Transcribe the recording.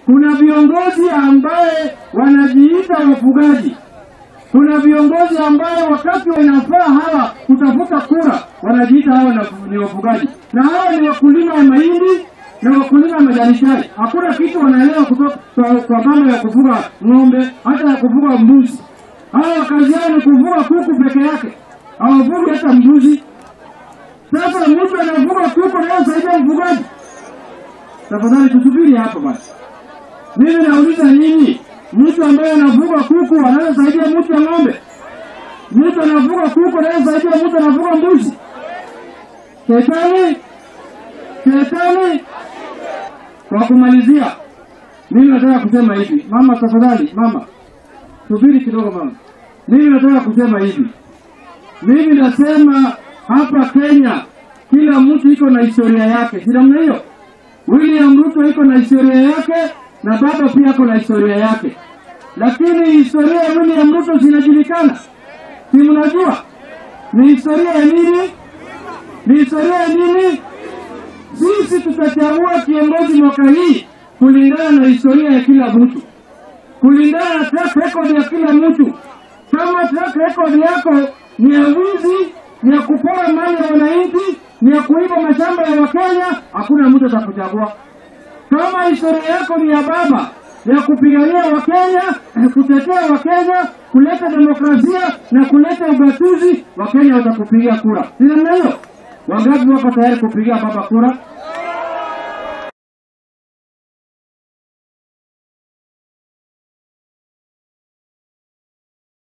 Kuna viongozi ambaye wanajiita wafugaji. Kuna viongozi ambaye wakati wanafaa hawa kutafuta kura wanajiita hawa na- ni wafugaji, na hawa ni wakulima wa mahindi na wakulima wa majani chai. Hakuna kitu wanaelewa kutoka kwa, kwa mambo ya kufuga ng'ombe, hata ya kufuga mbuzi. Hawa kazi yao ni kufuga kuku peke yake, hawafugi hata mbuzi. Sasa mtu anafuga kuku na saidia mfugaji? Tafadhali tusubiri hapo basi. Mimi nauliza nyinyi, mtu ambaye anafuga kuku anaweza saidia mtu ya ng'ombe? Mtu anafuga kuku anaweza saidia mtu anafuga mbuzi? Shetani, shetani. Kwa kumalizia, mimi nataka kusema hivi, mama, tafadhali mama, subiri kidogo mama. Mimi nataka kusema hivi, mimi nasema hapa Kenya kila mtu iko na historia yake, si namna hiyo? William Ruto iko na historia yake na baba pia iko na historia yake, lakini historia ya William Ruto zinajulikana, si mnajua? Ni historia ya nini? Ni historia ya nini? Sisi tutachagua kiongozi mwaka hii kulingana na historia ya kila mtu, kulingana na track record ya kila mtu. Kama track record yako ni ya wizi, ni ya kupora mali ya wananchi, ni ya kuiba mashamba ya Wakenya, hakuna mtu atakuchagua. Kama historia yako ni ya baba ya kupigania Wakenya, kutetea Wakenya, kuleta demokrasia na kuleta ugatuzi, Wakenya watakupigia kura. Si namna hiyo? Wangapi wako tayari kupigia baba kura?